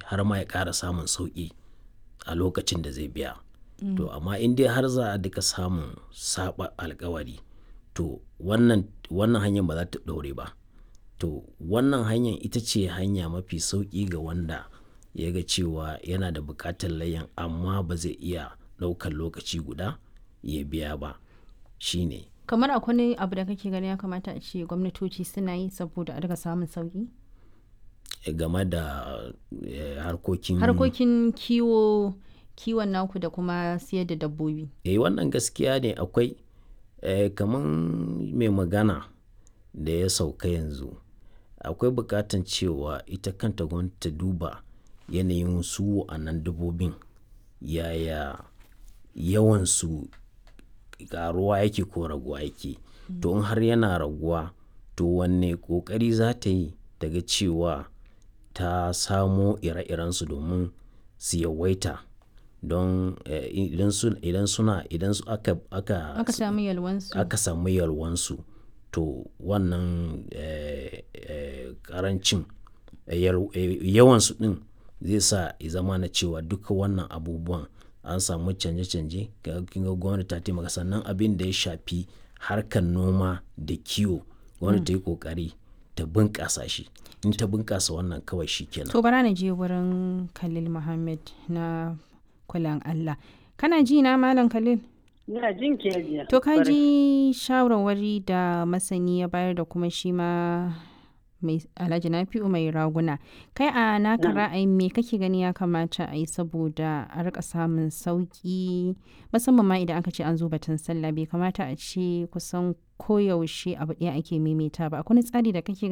har ma ya ƙara samun sauƙi a lokacin da zai biya to amma in dai har za a duka samun saba alkawari to wannan wannan hanyar ba za ta ɗore ba to wannan hanyar ita ce hanya mafi sauƙi ga wanda ya ga cewa yana da buƙatar layyan amma ba zai iya ɗaukar lokaci guda ya biya ba shine kamar akwai abu da kake gani ya kamata a ce gwamnatoci suna yi saboda a daga samun sauki game da eh, harkokin harkokin kiwo kiwon naku da kuma siyar da dabbobi eh wannan gaskiya ne akwai eh, kamar mai magana da ya sauka yanzu akwai bukatan cewa ita kanta gwamnati ta duba yanayin su a nan dabbobin yaya yawansu karuwa yake ko raguwa yake to in har yana raguwa to wanne kokari za ta yi daga cewa ta samo ire-irensu domin su yawaita don eh, idan su- idan suna idan su aka aka aka samu yalwansu aka samu yalwansu to wannan eh, eh, karancin eh, yal- eh, yawansu din zai sa ya zama na cewa duka wannan abubuwan an samu canje-canje ga kin ga gwamnati ta taimaka sannan abin da ya shafi harkar noma da kiwo gwamnati ta yi kokari ta bunƙasa shi in ta bunƙasa wannan kawai shi kenan to bara na je wurin khalil muhammad na kulan allah kana ji na malam khalil Ina jin ke jiya. to ka ji shawarwari da masani ya bayar da kuma shi ma mai alhaji nafi'u mai raguna kai a naka ra'ayin me kake gani ya kamata a yi saboda a rika samun sauki musamman ma idan aka ce an zo batun sallah bai kamata a ce kusan koyaushe abu ɗaya ake maimaita ba akwai wani tsari da kake